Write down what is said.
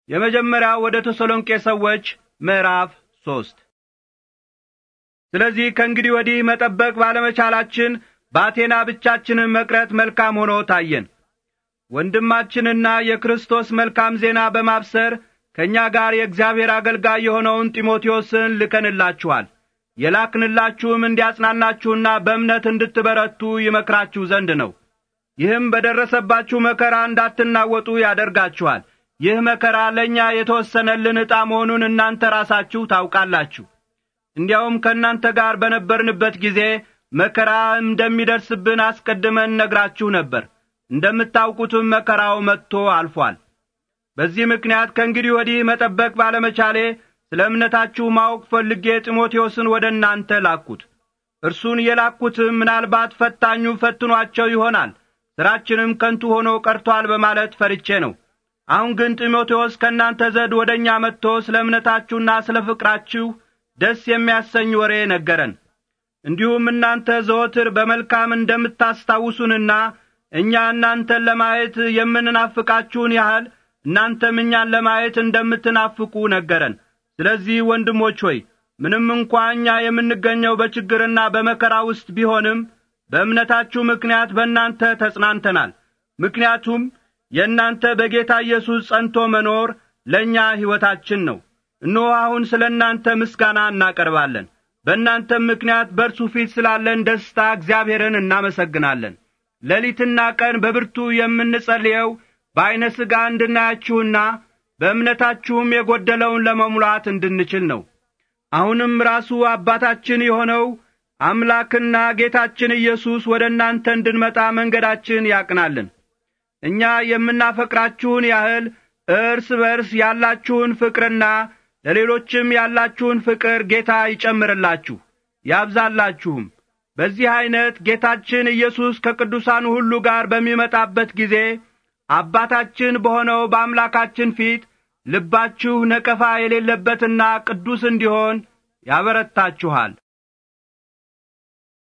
የመጀመሪያው ወደ ተሰሎንቄ ሰዎች ምዕራፍ ሦስት ስለዚህ ከእንግዲህ ወዲህ መጠበቅ ባለመቻላችን በአቴና ብቻችንን መቅረት መልካም ሆኖ ታየን። ወንድማችንና የክርስቶስ መልካም ዜና በማብሰር ከእኛ ጋር የእግዚአብሔር አገልጋይ የሆነውን ጢሞቴዎስን ልከንላችኋል። የላክንላችሁም እንዲያጽናናችሁና በእምነት እንድትበረቱ ይመክራችሁ ዘንድ ነው። ይህም በደረሰባችሁ መከራ እንዳትናወጡ ያደርጋችኋል። ይህ መከራ ለእኛ የተወሰነልን ዕጣ መሆኑን እናንተ ራሳችሁ ታውቃላችሁ። እንዲያውም ከእናንተ ጋር በነበርንበት ጊዜ መከራ እንደሚደርስብን አስቀድመን ነግራችሁ ነበር። እንደምታውቁትም መከራው መጥቶ አልፏል። በዚህ ምክንያት ከእንግዲህ ወዲህ መጠበቅ ባለመቻሌ ስለ እምነታችሁ ማወቅ ፈልጌ ጢሞቴዎስን ወደ እናንተ ላኩት። እርሱን የላኩትም ምናልባት ፈታኙ ፈትኗቸው ይሆናል፣ ሥራችንም ከንቱ ሆኖ ቀርቶአል በማለት ፈርቼ ነው። አሁን ግን ጢሞቴዎስ ከእናንተ ዘንድ ወደ እኛ መጥቶ ስለ እምነታችሁና ስለ ፍቅራችሁ ደስ የሚያሰኝ ወሬ ነገረን። እንዲሁም እናንተ ዘወትር በመልካም እንደምታስታውሱንና እኛ እናንተን ለማየት የምንናፍቃችሁን ያህል እናንተም እኛን ለማየት እንደምትናፍቁ ነገረን። ስለዚህ ወንድሞች ሆይ ምንም እንኳ እኛ የምንገኘው በችግርና በመከራ ውስጥ ቢሆንም በእምነታችሁ ምክንያት በእናንተ ተጽናንተናል። ምክንያቱም የእናንተ በጌታ ኢየሱስ ጸንቶ መኖር ለእኛ ሕይወታችን ነው። እነሆ አሁን ስለ እናንተ ምስጋና እናቀርባለን። በእናንተም ምክንያት በእርሱ ፊት ስላለን ደስታ እግዚአብሔርን እናመሰግናለን። ሌሊትና ቀን በብርቱ የምንጸልየው በዐይነ ሥጋ እንድናያችሁና በእምነታችሁም የጐደለውን ለመሙላት እንድንችል ነው። አሁንም ራሱ አባታችን የሆነው አምላክና ጌታችን ኢየሱስ ወደ እናንተ እንድንመጣ መንገዳችን ያቅናልን። እኛ የምናፈቅራችሁን ያህል እርስ በርስ ያላችሁን ፍቅርና ለሌሎችም ያላችሁን ፍቅር ጌታ ይጨምርላችሁ ያብዛላችሁም። በዚህ ዐይነት ጌታችን ኢየሱስ ከቅዱሳኑ ሁሉ ጋር በሚመጣበት ጊዜ አባታችን በሆነው በአምላካችን ፊት ልባችሁ ነቀፋ የሌለበትና ቅዱስ እንዲሆን ያበረታችኋል።